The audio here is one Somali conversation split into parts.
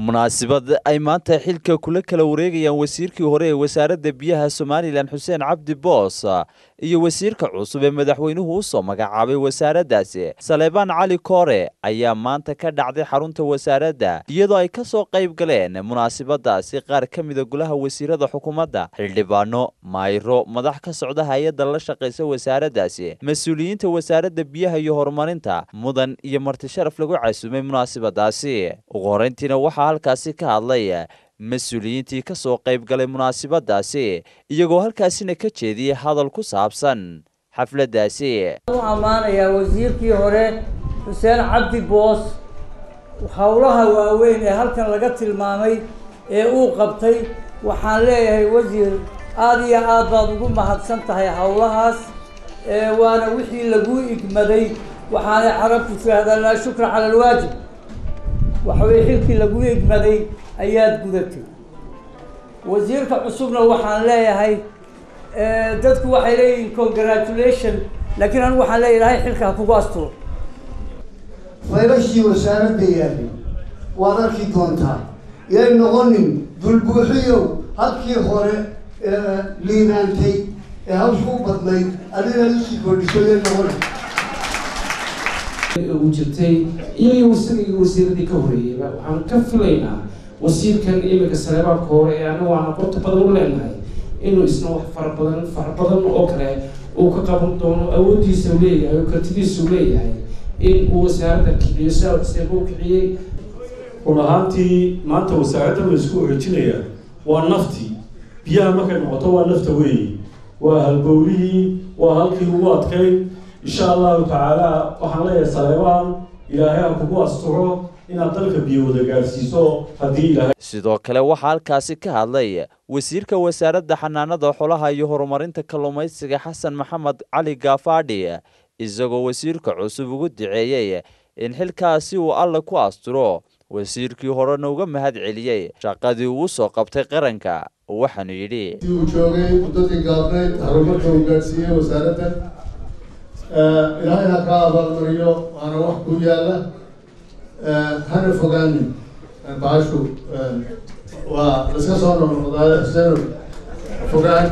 munaasabad ay maanta xilka kula kala wareegayaan wasiirkii hore ee wasaaradda biyaha somalilan xuseen cabdi boos iyo wasiirka cusub ee madaxweynuhu u soo magacaabay wasaaraddaasi saleebaan cali koore ayaa maanta ka dhacday xarunta wasaaradda iyadoo ay ka soo qayb galeen munaasabadaasi qaar ka mida golaha wasiirada xukuumadda xildhibaano maayro madax ka socda hay-adda la shaqaysa wasaaraddaasi mas-uuliyiinta wasaaradda biyaha iyo horumarinta mudan iyo marti sharaf lagu casuumay munaasabadaasi ugu horeyntiina waxaa halkaasi ka hadlay mas-uuliyiintii ka soo qayb galay munaasabadaasi iyagoo halkaasina ka jeediyey hadal ku saabsan xafladdaasi u ammaanayaa wasiirkii hore xuseen cabdi boos howlaha waaweyn ee halkan laga tilmaamay ee uu qabtay waxaan leeyahay wasiir aada iyo aad baad ugu mahadsan tahay howlahaas waana wixii laguu igmaday waxaanay carabtu tiraahdaa laa shukra cala alwaajib waxaweye xilkii laguu igmaday ayaad gudatay wasiirka cusubna waxaan leeyahay dadku waxay leeyihiin congratulation laakiin anigu waxaan leeya ilahay xilka ha kugu asturo faylashii wasaaradda yaalay waad arki doontaa yay noqonin dulbuuxiyow halkii hore liibaantay ee hawsha u badnayd adina usii kordhiso yay noqonin ugu jirtay iyo isaga wasiiradii ka horeeyeyba waxaan ka filaynaa wasiirkan iminka saleebaanka hore ee anagu aan aqoonta badan u leenahay inuu isna wax fara badan fara badan oo kale uu ka qaban doono awooddiisa u leeyahay oo kartidiisa u leeyahay in uu wasaaradda kiciyo sidaaseba u kiciyey run ahaantii maanta wasaaradda la isku xoojinayaa waa naftii biyaha markay noqoto waa nafta weeyi waa halbowlihii waa halkii ugu adkayd insha allahu tacaala waxaan leeyahay saleebaan ilaahay ha kugu asturo inaad dalka biyo wada gaadhsiiso haddii ilaahay sidoo kale waxaa halkaasi ka hadlay wasiirka wasaaradda xanaanada xolaha iyo horumarinta kalluumaysiga xasan maxamed cali gaafaadhi isagoo wasiirka cusub ugu duceeyey in xilkaasi uu alla ku asturo wasiirkii horena uga mahad celiyey shaqadii uu soo qabtay qaranka waxaanu yidhi uu joogay muddadii gaabnayd horumarka uu gaadhsiiyey wasaaraddan ilaahay ha kaa abaalmariyo waana wax ku yaalla hana fogaanin baashu waa laska soo noqnoqdaay xuseeno fogaan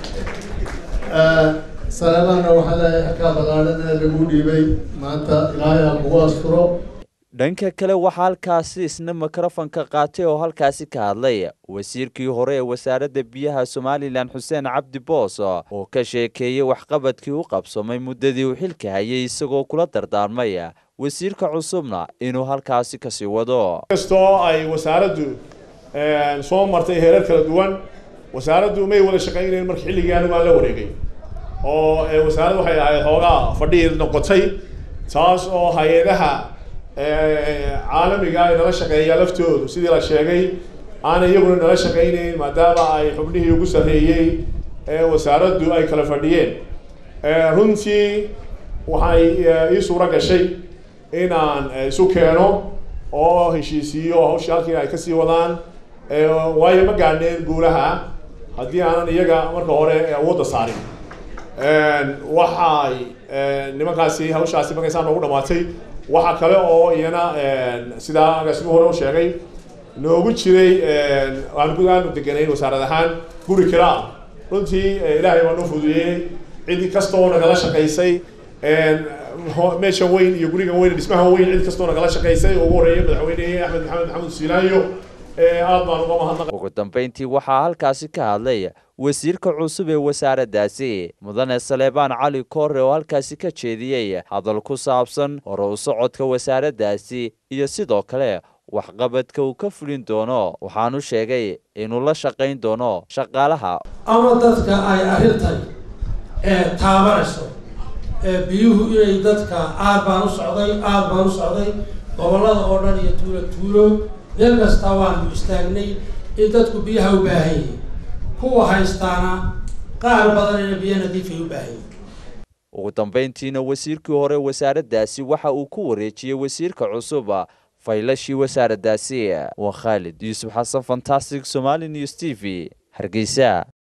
saleebaanna waxaa leeyahay xilkaa baqaadan ee lagu dhiibay maanta ilaahay ha kugu asturo dhanka kale waxaa halkaasi isna mikrofonka qaatay oo halkaasi ka hadlay wasiirkii hore ee wasaaradda biyaha somalilan xuseen cabdi boos oo ka sheekeeyey waxqabadkii u qabsamay muddadii uu xilka hayay isagoo kula dardaarmay wasiirka cusubna inuu halkaasi kasii wado kastoo ay wasaaraddu soo martay heerar kala duwan wasaaraddu may wada shaqaynayn marka xilligii anigu aan la wareegay oo wasaaraddu waxay ahayd hoogaa fadhii noqotay taas oo hay-adaha caalamiga ay nala shaqeeyaa laftoodu sidii la sheegay aanay iyaguna nala shaqaynayn maadaama ay xubnihii ugu sarreeyey ee wasaaraddu ay kala fadhiyeen runtii waxay ii suuro gashay inaan isu keeno oo heshiisiiyo hawshii halkii ay kasii wadaan waayo ma gaadhneen guulaha haddii aanan iyaga marka hore awoodda saarin waxay nimankaasi hawshaasi markaysaa noogu dhamaatay waxaa kale oo iyana sidaa agaasimu hore u sheegay noogu jiray aan aanu deganayn wasaarad ahaan guri kiraa runtii ilaahay baa noo fududeeyey cid kastoo nagala shaqaysay meesha weyn iyo guriga weyn dhismaha weyn cid kastoo nagala shaqaysay ugu horeeyay madaxweyne axmed maxamed maxamed siilaayo aad baan uga mahadnaq ugu dambeyntii waxaa halkaasi ka hadlay wasiirka cusub ee wasaaraddaasi mudane saleebaan cali koore oo halkaasi ka jeediyey hadal ku saabsan hore u socodka wasaaraddaasi iyo sidoo kale waxqabadka uu ka fulin doono waxaanu sheegay inuu la shaqayn doono shaqaalaha ama dadka ay arrintan taabanayso biyuhu inay dadka aad baan u socday aad baan u socday gobollada oo dhan iyo tuulo tuulo meel kasta waanu istaagnay in dadku biyaha u baahan yihiin kuwa haystaana qaar badanina biyo nadiifay u baahan yihiin ugu dambayntiina wasiirkii hore wasaaraddaasi waxa uu ku wareejiyey wasiirka cusub faylashii wasaaraddaasi waa khaalid yuusuf xasan fantastic somali news t v hargeysa